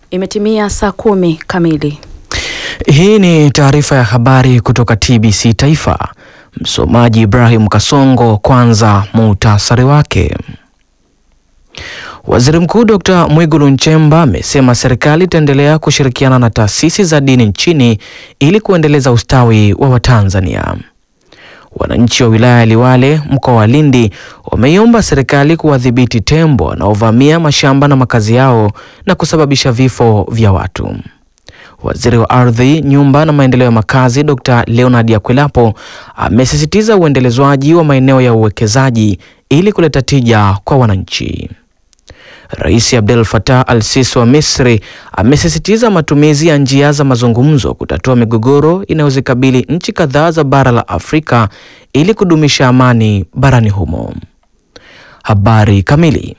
Imetimia saa kumi kamili. Hii ni taarifa ya habari kutoka TBC Taifa. Msomaji Ibrahim Kasongo. Kwanza muhtasari wake. Waziri Mkuu Dr. Mwigulu Nchemba amesema serikali itaendelea kushirikiana na taasisi za dini nchini ili kuendeleza ustawi wa Watanzania. Wananchi wa wilaya ya Liwale mkoa wa Lindi wameiomba serikali kuwadhibiti tembo wanaovamia mashamba na makazi yao na kusababisha vifo vya watu. Waziri wa Ardhi, Nyumba na Maendeleo ya Makazi Dr. Leonard Akwilapo amesisitiza uendelezwaji wa maeneo ya uwekezaji ili kuleta tija kwa wananchi. Rais Abdel Fattah al-Sisi wa Misri amesisitiza matumizi ya njia za mazungumzo kutatua migogoro inayozikabili nchi kadhaa za bara la Afrika ili kudumisha amani barani humo. Habari kamili.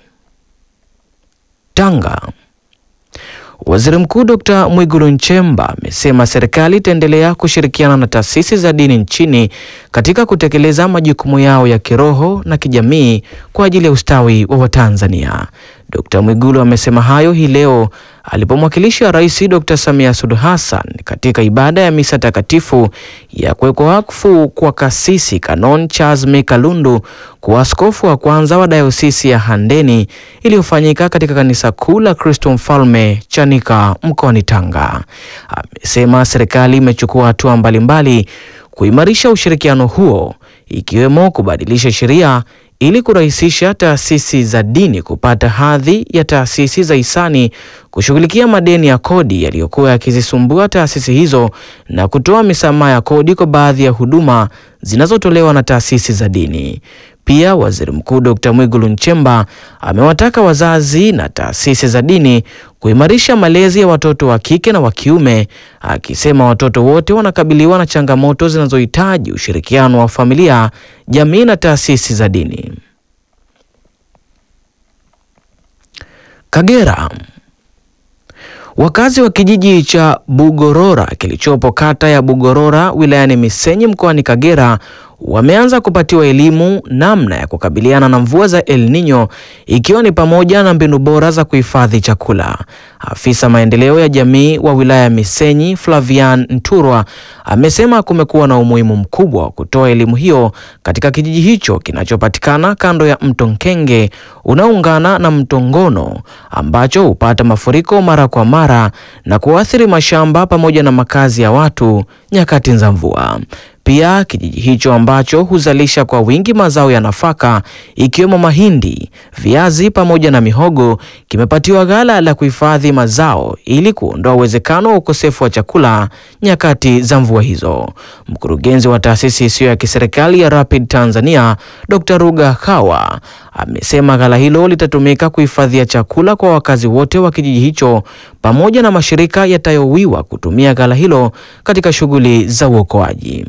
Tanga. Waziri Mkuu Dr. Mwigulu Nchemba amesema serikali itaendelea kushirikiana na taasisi za dini nchini katika kutekeleza majukumu yao ya kiroho na kijamii kwa ajili ya ustawi wa Watanzania. Dr. Mwigulu amesema hayo hii leo alipomwakilisha Rais Dr. Samia Suluhu Hassan katika ibada ya misa takatifu ya kuwekwa wakfu kwa Kasisi Canon Charles Mika Lundu kuwa askofu wa kwanza wa dayosisi ya Handeni iliyofanyika katika kanisa kuu la Kristo Mfalme Chanika mkoani Tanga. Amesema serikali imechukua hatua mbalimbali kuimarisha ushirikiano huo ikiwemo kubadilisha sheria ili kurahisisha taasisi za dini kupata hadhi ya taasisi za hisani, kushughulikia madeni ya kodi yaliyokuwa yakizisumbua taasisi hizo na kutoa misamaha ya kodi kwa baadhi ya huduma zinazotolewa na taasisi za dini. Pia Waziri Mkuu Dr. Mwigulu Nchemba amewataka wazazi na taasisi za dini kuimarisha malezi ya watoto wa kike na wa kiume, akisema watoto wote wanakabiliwa na changamoto zinazohitaji ushirikiano wa familia, jamii na taasisi za dini. Kagera. Wakazi wa kijiji cha Bugorora kilichopo kata ya Bugorora wilayani Misenyi mkoani Kagera wameanza kupatiwa elimu namna ya kukabiliana na mvua za El Nino ikiwa ni pamoja na mbinu bora za kuhifadhi chakula. Afisa maendeleo ya jamii wa wilaya ya Misenyi, Flavian Nturwa, amesema kumekuwa na umuhimu mkubwa wa kutoa elimu hiyo katika kijiji hicho kinachopatikana kando ya mto Nkenge unaoungana na mto Ngono ambacho hupata mafuriko mara kwa mara na kuathiri mashamba pamoja na makazi ya watu nyakati za mvua. Pia kijiji hicho ambacho huzalisha kwa wingi mazao ya nafaka ikiwemo mahindi, viazi pamoja na mihogo kimepatiwa ghala la kuhifadhi mazao ili kuondoa uwezekano wa ukosefu wa chakula nyakati za mvua hizo. Mkurugenzi wa taasisi isiyo ya kiserikali ya Rapid Tanzania, Dr. Ruga Kawa amesema ghala hilo litatumika kuhifadhia chakula kwa wakazi wote wa kijiji hicho pamoja na mashirika yatayowiwa kutumia ghala hilo katika shughuli za uokoaji.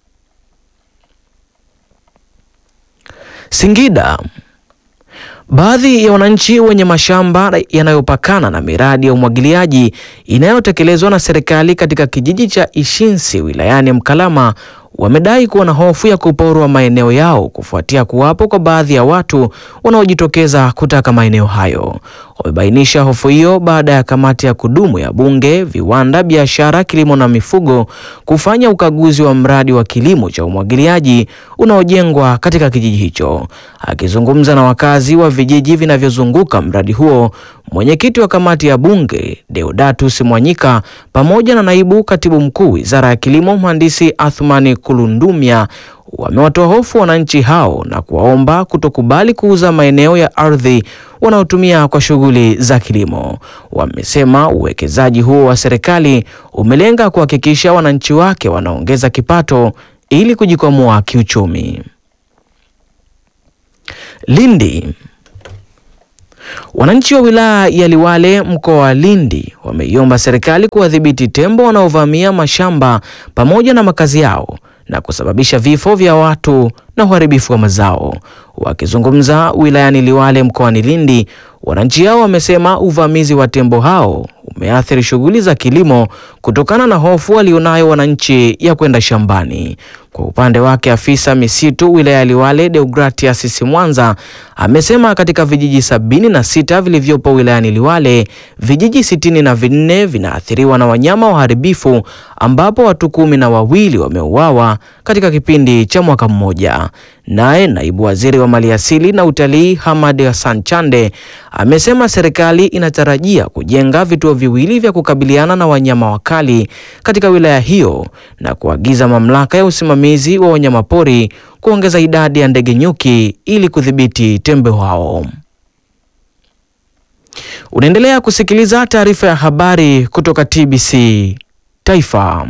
Singida. Baadhi ya wananchi wenye mashamba yanayopakana na miradi ya umwagiliaji inayotekelezwa na serikali katika kijiji cha Ishinsi wilayani Mkalama wamedai kuwa na hofu ya kuporwa maeneo yao kufuatia kuwapo kwa baadhi ya watu wanaojitokeza kutaka maeneo hayo. Wamebainisha hofu hiyo baada ya kamati ya kudumu ya Bunge, Viwanda, Biashara, Kilimo na Mifugo kufanya ukaguzi wa mradi wa kilimo cha umwagiliaji unaojengwa katika kijiji hicho. Akizungumza na wakazi wa vijiji vinavyozunguka mradi huo, mwenyekiti wa kamati ya Bunge Deodatus Mwanyika pamoja na naibu katibu mkuu Wizara ya Kilimo Mhandisi Athmani Kulundumya wamewatoa hofu wananchi hao na kuwaomba kutokubali kuuza maeneo ya ardhi wanaotumia kwa shughuli za kilimo. Wamesema uwekezaji huo wa serikali umelenga kuhakikisha wananchi wake wanaongeza kipato ili kujikwamua kiuchumi. Lindi. Wananchi wa wilaya ya Liwale mkoa wa Lindi wameiomba serikali kuwadhibiti tembo wanaovamia mashamba pamoja na makazi yao na kusababisha vifo vya watu na uharibifu wa mazao. Wakizungumza wilayani Liwale mkoani Lindi, wananchi hao wamesema uvamizi wa tembo hao umeathiri shughuli za kilimo kutokana na hofu walionayo wananchi ya kwenda shambani. Kwa upande wake afisa misitu wilaya ya Liwale Deogratias Simwanza amesema katika vijiji sabini na sita vilivyopo wilayani Liwale vijiji sitini na vinne vinaathiriwa na wanyama waharibifu ambapo watu kumi na wawili wameuawa katika kipindi cha mwaka mmoja. Naye naibu waziri wa maliasili na utalii Hamad Hassan Chande amesema serikali inatarajia kujenga vituo viwili vya kukabiliana na wanyama wakali katika wilaya hiyo na kuagiza mamlaka ya usimamizi wa wanyamapori kuongeza idadi ya ndege nyuki ili kudhibiti tembo hao. Unaendelea kusikiliza taarifa ya habari kutoka TBC Taifa.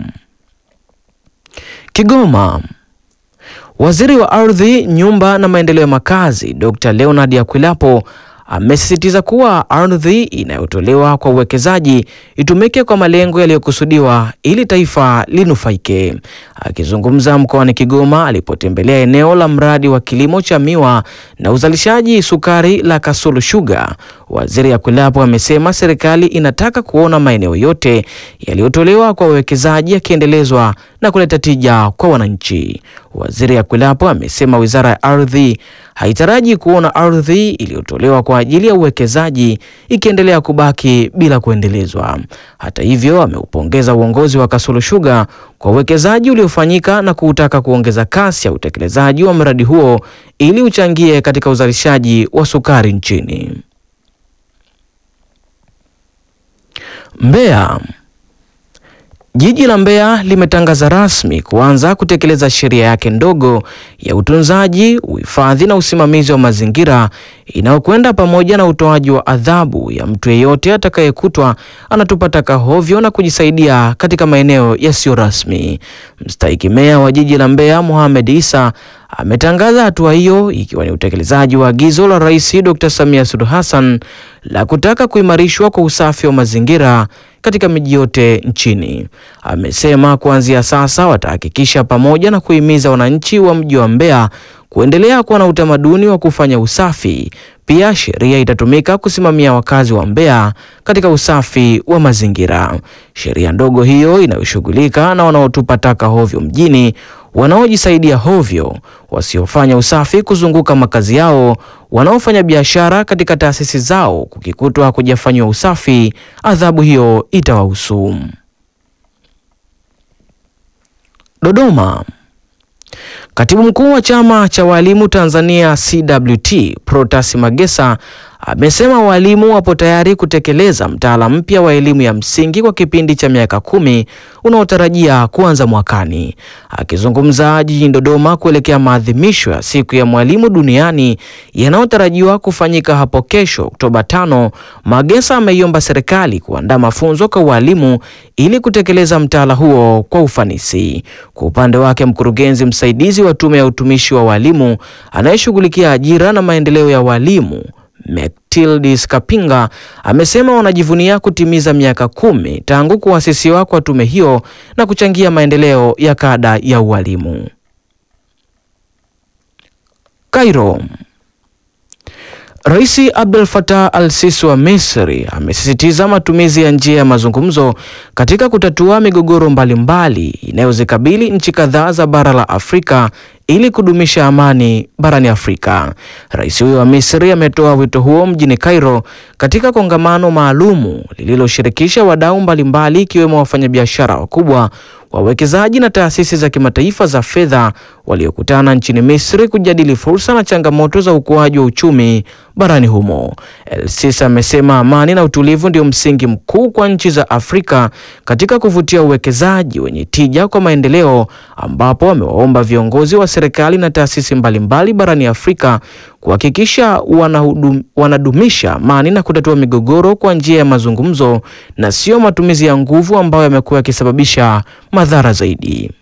Kigoma. Waziri wa Ardhi, Nyumba na Maendeleo ya Makazi, Dr. Leonard Akwilapo amesisitiza kuwa ardhi inayotolewa kwa uwekezaji itumike kwa malengo yaliyokusudiwa ili taifa linufaike. Akizungumza mkoani Kigoma alipotembelea eneo la mradi wa kilimo cha miwa na uzalishaji sukari la Kasulu Sugar, Waziri Akwilapo amesema serikali inataka kuona maeneo yote yaliyotolewa kwa uwekezaji yakiendelezwa na kuleta tija kwa wananchi. Waziri Akwilapo amesema Wizara ya Ardhi haitaraji kuona ardhi iliyotolewa kwa ajili ya uwekezaji ikiendelea kubaki bila kuendelezwa. Hata hivyo, ameupongeza uongozi wa Kasulu Sugar kwa uwekezaji uliofanyika na kuutaka kuongeza kasi ya utekelezaji wa mradi huo ili uchangie katika uzalishaji wa sukari nchini. Mbeya. Jiji la Mbeya limetangaza rasmi kuanza kutekeleza sheria yake ndogo ya utunzaji, uhifadhi na usimamizi wa mazingira inayokwenda pamoja na utoaji wa adhabu ya mtu yeyote atakayekutwa anatupa taka hovyo na kujisaidia katika maeneo yasiyo rasmi. Mstahiki meya wa jiji la Mbeya Mohamed Isa ametangaza hatua hiyo ikiwa ni utekelezaji wa agizo la Rais Dr. Samia Suluhu Hassan la kutaka kuimarishwa kwa usafi wa mazingira katika miji yote nchini. Amesema kuanzia sasa watahakikisha pamoja na kuhimiza wananchi wa mji wa Mbeya kuendelea kuwa na utamaduni wa kufanya usafi. Pia sheria itatumika kusimamia wakazi wa Mbeya katika usafi wa mazingira. Sheria ndogo hiyo inayoshughulika na wanaotupa taka hovyo mjini, wanaojisaidia hovyo, wasiofanya usafi kuzunguka makazi yao, wanaofanya biashara katika taasisi zao, kukikutwa kujafanywa usafi, adhabu hiyo itawahusu. Dodoma. Katibu mkuu wa chama cha walimu Tanzania CWT Protas Magesa amesema walimu wapo tayari kutekeleza mtaala mpya wa elimu ya msingi kwa kipindi cha miaka kumi unaotarajia kuanza mwakani. Akizungumza jijini Dodoma kuelekea maadhimisho ya siku ya mwalimu duniani yanayotarajiwa kufanyika hapo kesho Oktoba tano, Magesa ameiomba serikali kuandaa mafunzo kwa walimu ili kutekeleza mtaala huo kwa ufanisi. Kwa upande wake, mkurugenzi msaidizi wa Tume ya Utumishi wa Walimu anayeshughulikia ajira na maendeleo ya walimu Metildis Kapinga amesema wanajivunia kutimiza miaka kumi tangu kuasisiwa kwa tume hiyo na kuchangia maendeleo ya kada ya ualimu. Cairo. Rais Abdel Fattah al-Sisi wa Misri amesisitiza matumizi ya njia ya mazungumzo katika kutatua migogoro mbalimbali inayozikabili nchi kadhaa za bara la Afrika ili kudumisha amani barani Afrika. Rais huyo wa Misri ametoa wito huo mjini Cairo katika kongamano maalumu lililoshirikisha wadau mbalimbali ikiwemo wafanyabiashara wakubwa, wawekezaji na taasisi za kimataifa za fedha waliokutana nchini Misri kujadili fursa na changamoto za ukuaji wa uchumi barani humo. El-Sisi amesema amani na utulivu ndio msingi mkuu kwa nchi za Afrika katika kuvutia uwekezaji wenye tija kwa maendeleo, ambapo amewaomba viongozi wa serikali na taasisi mbalimbali barani Afrika kuhakikisha wanahudum, wanadumisha amani na kutatua migogoro kwa njia ya mazungumzo na sio matumizi ya nguvu ambayo yamekuwa yakisababisha madhara zaidi.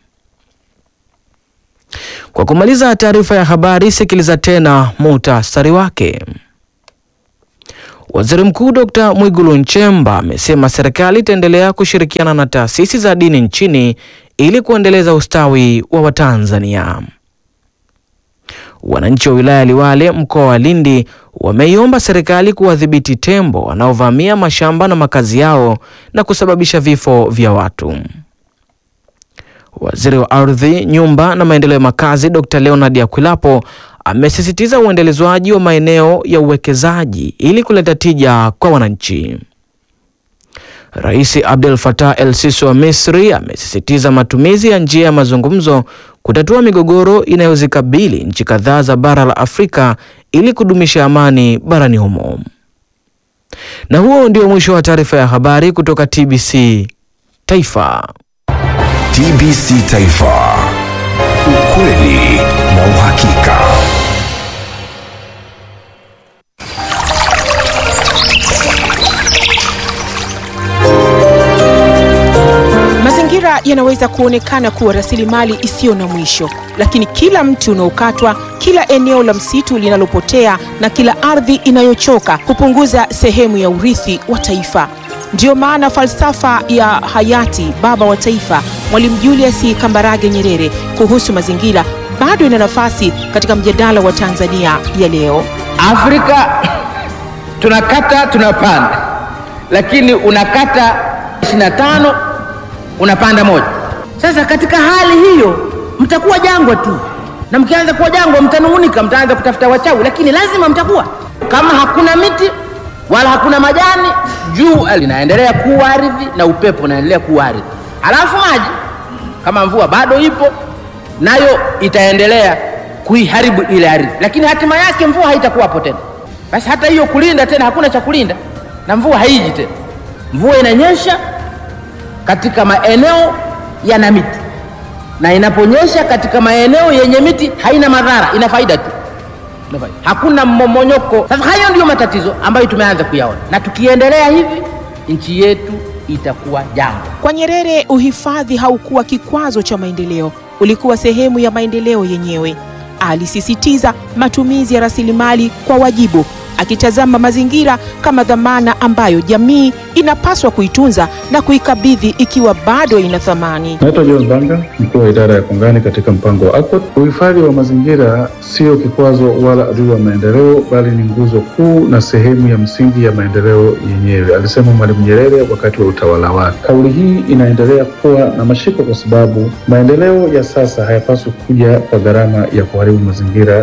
Kwa kumaliza taarifa ya habari, sikiliza tena muhtasari wake. Waziri Mkuu Dr. Mwigulu Nchemba amesema serikali itaendelea kushirikiana na taasisi za dini nchini ili kuendeleza ustawi wa Watanzania. Wananchi wa wilaya ya Liwale mkoa wa Lindi wameiomba serikali kuwadhibiti tembo wanaovamia mashamba na makazi yao na kusababisha vifo vya watu. Waziri wa Ardhi, Nyumba na Maendeleo ya Makazi Dr. Leonard Akwilapo amesisitiza uendelezwaji wa maeneo ya uwekezaji ili kuleta tija kwa wananchi. Rais Abdel Fattah el-Sisi wa Misri amesisitiza matumizi ya njia ya mazungumzo kutatua migogoro inayozikabili nchi kadhaa za bara la Afrika ili kudumisha amani barani humo. Na huo ndio mwisho wa taarifa ya habari kutoka TBC Taifa. TBC Taifa. Ukweli na uhakika. Mazingira yanaweza kuonekana kuwa rasilimali isiyo na mwisho, lakini kila mti unaokatwa, kila eneo la msitu linalopotea na kila ardhi inayochoka hupunguza sehemu ya urithi wa taifa. Ndiyo maana falsafa ya hayati baba wa taifa Mwalimu Julius Kambarage Nyerere kuhusu mazingira bado ina nafasi katika mjadala wa Tanzania ya leo. Afrika tunakata tunapanda, lakini unakata 25 unapanda moja. Sasa katika hali hiyo mtakuwa jangwa tu, na mkianza kuwa jangwa mtanung'unika, mtaanza kutafuta wachawi, lakini lazima mtakuwa. Kama hakuna miti wala hakuna majani, jua linaendelea kuwa ardhi na upepo unaendelea kuwa ardhi, halafu maji kama mvua bado ipo nayo itaendelea kuiharibu ile ardhi, lakini hatima yake mvua haitakuwapo tena. Basi hata hiyo kulinda tena, hakuna cha kulinda na mvua haiji tena. Mvua inanyesha katika maeneo yana miti, na inaponyesha katika maeneo yenye miti haina madhara, ina faida tu, ina faida. hakuna mmomonyoko. Sasa hayo ndiyo matatizo ambayo tumeanza kuyaona, na tukiendelea hivi nchi yetu itakuwa jangwa. Kwa Nyerere, uhifadhi haukuwa kikwazo cha maendeleo, ulikuwa sehemu ya maendeleo yenyewe. Alisisitiza matumizi ya rasilimali kwa wajibu, akitazama mazingira kama dhamana ambayo jamii inapaswa kuitunza na kuikabidhi ikiwa bado ina thamani. Naitwa John Banga, mkuu wa idara ya kongani katika mpango wa ACOT. Uhifadhi wa mazingira sio kikwazo wala adui wa maendeleo, bali ni nguzo kuu na sehemu ya msingi ya maendeleo yenyewe, alisema Mwalimu Nyerere wakati wa utawala wake. Kauli hii inaendelea kuwa na mashiko kwa sababu maendeleo ya sasa hayapaswi kuja kwa gharama ya kuharibu mazingira.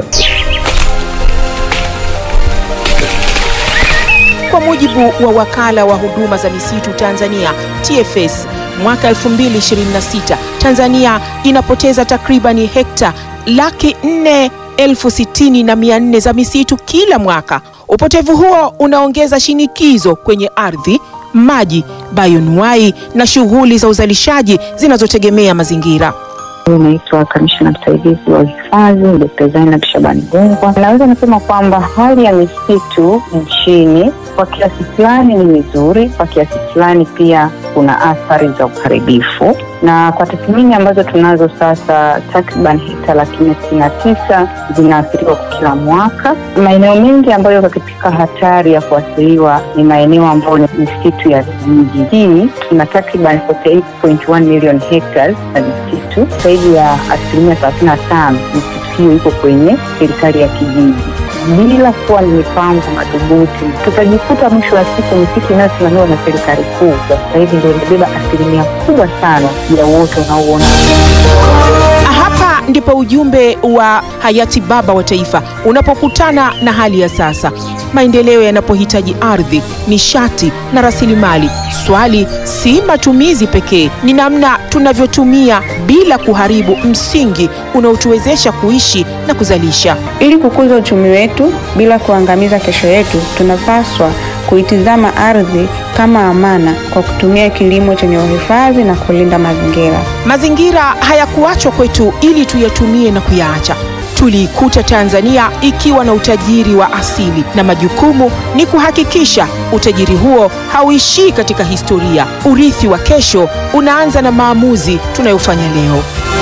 Kwa mujibu wa wakala wa huduma za misitu Tanzania TFS, mwaka 2026 Tanzania inapoteza takribani hekta laki nne elfu sitini na mia nne za misitu kila mwaka. Upotevu huo unaongeza shinikizo kwenye ardhi, maji, bayonuai na shughuli za uzalishaji zinazotegemea mazingira. Naitwa kamishna msaidizi wa hifadhi Dkt. Zainab Shabani Gungwa. Naweza nisema kwamba hali ya misitu nchini kwa kiasi fulani ni mizuri, kwa kiasi fulani pia kuna athari za uharibifu, na kwa tathmini ambazo tunazo sasa, takriban hekta laki nne sitini na tisa zinaathiriwa kwa kila mwaka. Maeneo mengi ambayo yako katika hatari ya kuathiriwa ni maeneo ambayo ni misitu ya vijijini. Tuna takriban 48.1 million hectares na misitu zaidi ya asilimia thelathini na tano misitu hiyo iko kwenye serikali ya kijiji. Bila kuwa ni mipango madhubuti, tutajikuta mwisho wa siku misitu inayosimamiwa na serikali kuu kwa sasa hivi ndio imebeba asilimia kubwa sana ya uoto unaouona. Hapa ndipo ujumbe wa hayati baba wa taifa unapokutana na hali ya sasa. Maendeleo yanapohitaji ardhi, nishati na rasilimali, swali si matumizi pekee, ni namna tunavyotumia bila kuharibu msingi unaotuwezesha kuishi na kuzalisha. Ili kukuza uchumi wetu bila kuangamiza kesho yetu, tunapaswa kuitizama ardhi kama amana kwa kutumia kilimo chenye uhifadhi na kulinda mazingira. Mazingira hayakuachwa kwetu ili tuyatumie na kuyaacha. Tuliikuta Tanzania ikiwa na utajiri wa asili na majukumu ni kuhakikisha utajiri huo hauishii katika historia. Urithi wa kesho unaanza na maamuzi tunayofanya leo.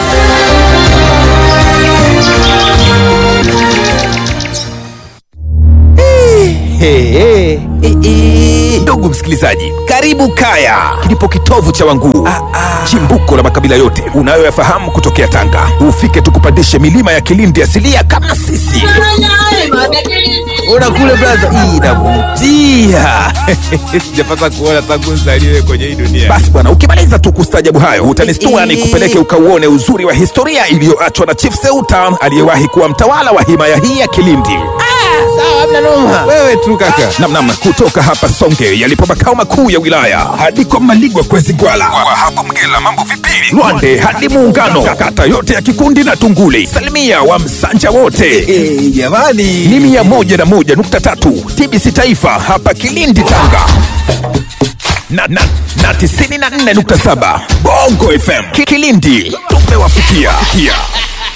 Ndugu msikilizaji, karibu Kaya, kilipo kitovu cha Wanguu, chimbuko la makabila yote unayoyafahamu kutokea Tanga. Ufike tukupandishe milima ya Kilindi asilia kama sisi. Ona kule blaza, hii inavutia. Sijapata kuona tangu nzaliwe kwenye hii dunia. Basi bwana, ukimaliza tu kustajabu hayo utanistua ni kupeleke ukauone uzuri wa historia iliyoachwa na Chief Seuta aliyewahi kuwa mtawala wa himaya hii ya Kilindi. Wewe tu kaka. Namnam kutoka hapa Songe yalipo makao makuu ya wilaya hadi kwa Maligwa kwezi Gwala, kwa hapo Mgela mambo vipili, Lwande hadi Muungano, kata yote ya Kikundi na Tunguli, salimia wa Msanja wote jamani, ni mia moja na moja nukta tatu TBC Taifa hapa Kilindi Tanga na, na, na tisini na nne nukta saba Bongo FM Ki- Kilindi tumewafikia.